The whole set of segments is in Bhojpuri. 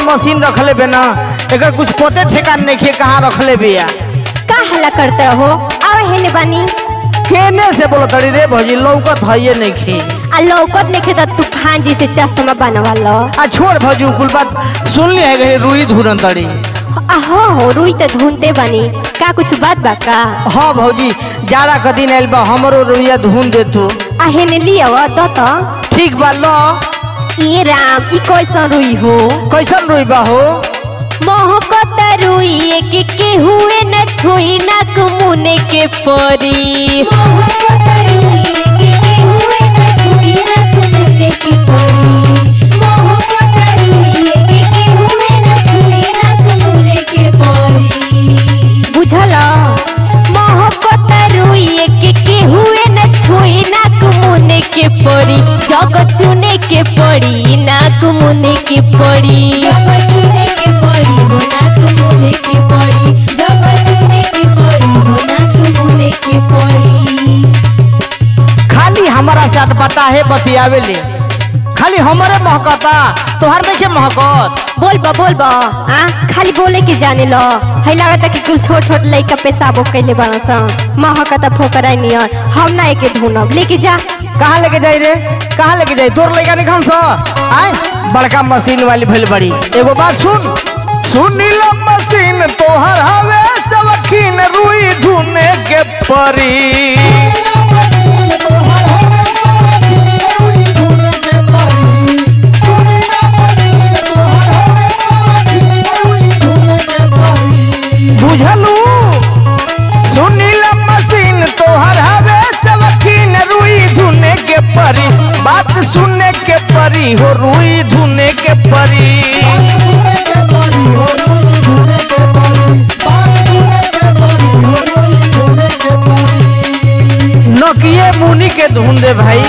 मशीन रखले बे ना एकर कुछ पते ठेकान नहीं खे कहाँ रखले बिया का हल्ला करते हो आवा हेने बानी केने से बोलो तड़ी रे भौजी लौकत है नहीं खे आ लौकत नहीं खेता तूफान जी से चश्मा बनवा लो आ छोड़ भौजी उ कुल बात सुन ली है गई रुई धुरन तड़ी आ हो हो रुई तो ढूंढते बानी का कुछ बात बा का हाँ भौजी जाड़ा का दिन आइल बा हमरो रुइया धुन दे तू आ हेने लिया तो तो ठीक बा लो ये राम ई कैसन रुई हो कैसन रुई बा हो मोहब्बत रुई के के हुए न छुई ना कुमुने के परी बुझल मोहब्बत रुई के के हुए न छुई ना कुमुने के परी जग चुने के पड़ी ना कुमुने के पड़ी खाली हमारा से अटपटा है बतियावे ले खाली हमारे महकता तोहर नहीं के महकत बोल बा बोल बा आ खाली बोले के जाने लो है लागत कि कुल छोट छोट लइका पेशाबो कैले बाड़ा सा महकता फोकरा नियर हम ना एके ढूंढब लेके जा कहाँ लेके जाई रे कहाँ लेके जाई तोर लइका नहीं खान सो आय बड़का मशीन वाली भइल बड़ी एगो बात सुन सुनीला मशीन तोहर हवे सवखीन रुई धुने के परी बुझलू सुनीला मशीन तोहर हवे सवखीन रुई धुने के परी बात सुनने के परी हो रुई धुने के परी नकिए मुनी के धुन दे भाई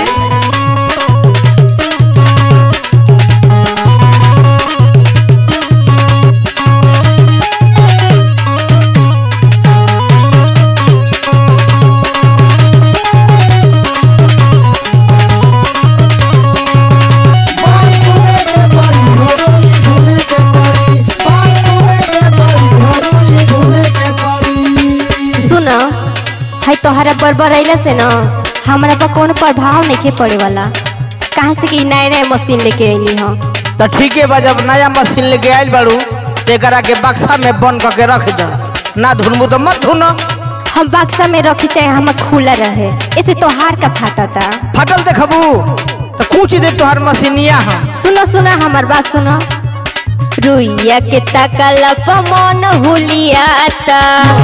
सुन है तोहरा बरबर अइला से ना हमरा पर कोनो प्रभाव नहीं के पड़े वाला कहाँ से कि नए नए मशीन लेके अइली हम तो ठीक है बा जब नया मशीन लेके आयल बाड़ू तो एकरा के बक्सा में बंद करके रख जा ना धुनबू तो मत धुन हम बक्सा में रखी चाहे हम खुला रहे ऐसे तोहार का फाटता फटल देखबू तो कुछ दे तोहर मशीनिया हम सुनो सुनो हमार बात सुनो रुइया के तकल मन हुलियाता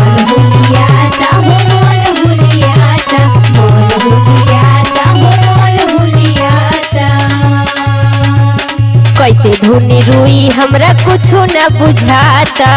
कैसे धुनी रुई हमरा कुछ न बुझाता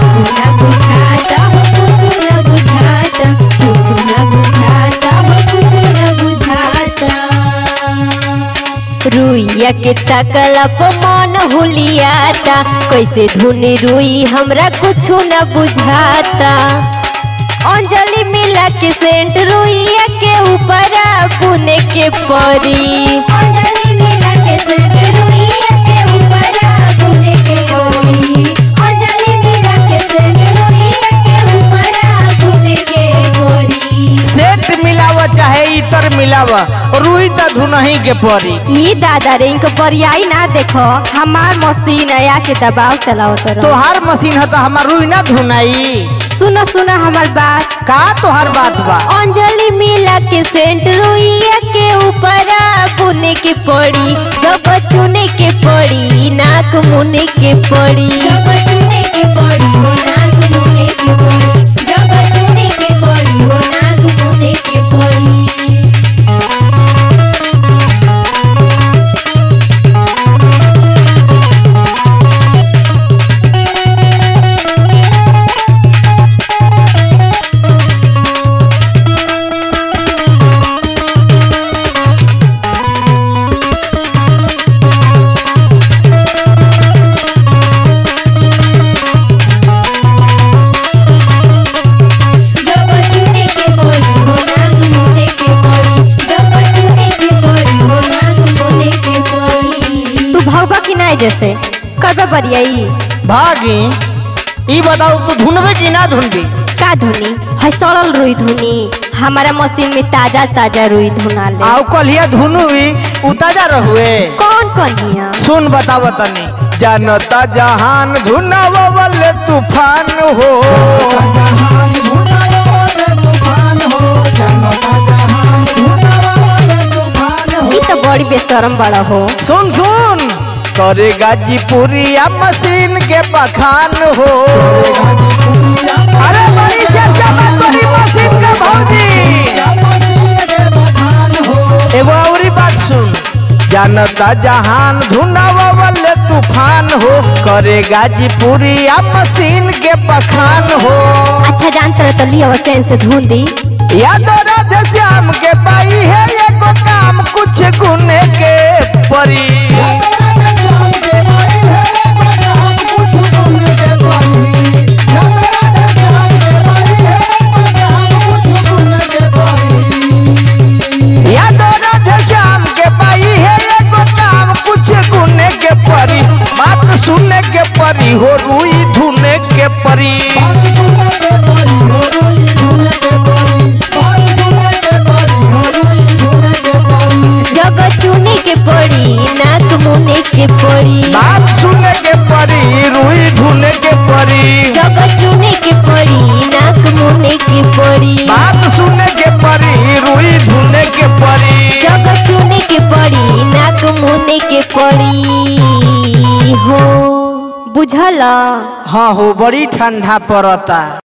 रुइया के तकल मन हुलियाता कैसे धुनी रुई हमरा कुछ न बुझाता अंजलि मिला के सेंट रुइया के ऊपर पुने के परी अंजलि मिला के सेंट रुइया के ऊपर पुने के परी अंजलि मिला के सेंट रुइया के ऊपर पुने के परी सेंट मिलाव चाहे इतर मिलाव रुई तो धुनही के परी ई दादा रे इनको बरियाई ना देखो हमार मशीन आया के दबाव चलाओ तो तोहार मशीन है तो हमार रुई ना धुनाई सुनो सुनो हमार बात का तोहार बात बा अंजलि मिला के सेंट रुइया के ऊपर पुने के पड़ी जब चुने के पड़ी नाक मुने के पड़ी जब चुने के पड़ी वो नाक मुने के पड़ी जब चुने के पड़ी वो नाक मुने के पड़ी गरियाई भागी ई बताओ तू धुनबे कि ना धुनबी का धुनी है सड़ल रुई धुनी हमारा मशीन में ताजा ताजा रुई धुना ले आउ कलिया धुनु भी उताजा रहुए कौन कौन हिया सुन बताव तनी जानता जहान धुनावल तूफान हो ई तो बड़ी बेशरम बड़ा हो सुन सुन करे गाजीपुरिया मशीन के बखान हो अरे बड़ी चर्चा में तोरी मशीन के भौजी एगो औरी बात सुन जानता जहान धुनावल तूफान हो करे गाजीपुरिया मशीन के बखान हो अच्छा जानते रहे तो लिया चैन से धुन दी याद राधे श्याम के पाई है एगो काम कुछ गुने के परी याद राधे श्याम के पाई है एगो काम कुछ गुने के परी बात सुने के परी हो रुई धुने के परी जगह चुने के पड़ी नाक मुने के पड़ी बात सुने के परी रुई धुने के परी जगह चुने के पड़ी नाक मुने के पड़ी बात सुने के परी रुई धुने के परी जगह चुने के पड़ी नाक मुने के पड़ी हो बुझला हाँ हो बड़ी ठंडा पड़ता